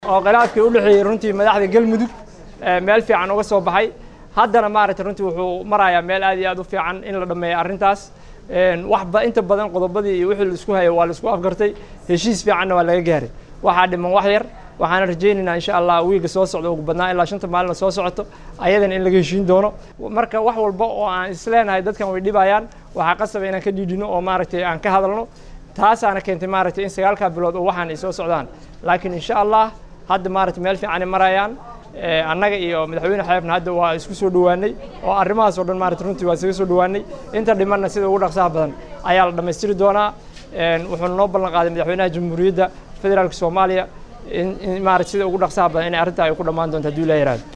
oo khilaafkii u dhexeeyey runtii madaxda galmudug meel fiican uga soo baxay haddana maaragtay runtii wuxuu marayaa meel aad iyo aad u fiican in la dhammeeyo arrintaas waxba inta badan qodobadii iyo wixii la isku hayay waa la isku afgartay heshiis fiicanna waa laga gaaray waxaa dhiman wax yar waxaana rajaynaynaa insha allah wiiga soo socda ugu badnaa ilaa shanta maalina soo socoto ayadana in laga heshiin doono marka wax walba oo aan isleenahay dadkan way dhibayaan waxaa qasaba inaan ka dhiidhino oo maaragtay aan ka hadalno taasaana keentay maaragtay in sagaalkaa bilood oo waxaan ay soo socdaan laakiin insha allah hadda maaragtay meel fiicanay marayaan annaga iyo madaxweyne xeebna hadda waa isku soo dhowaanay oo arrimahaas oo dhan maaragtay runtii waa isaga soo dhowaanay inta dhimanna sida ugu dhaqsaha badan ayaa la dhammaystiri doonaa wuxuuna noo ballan qaaday madaxweynaha jamhuuriyadda federaalka soomaaliya in maaragtay sida ugu dhaqsaha badan inay arrintaa ay ku dhammaan doonto hadduu ilaa yaraado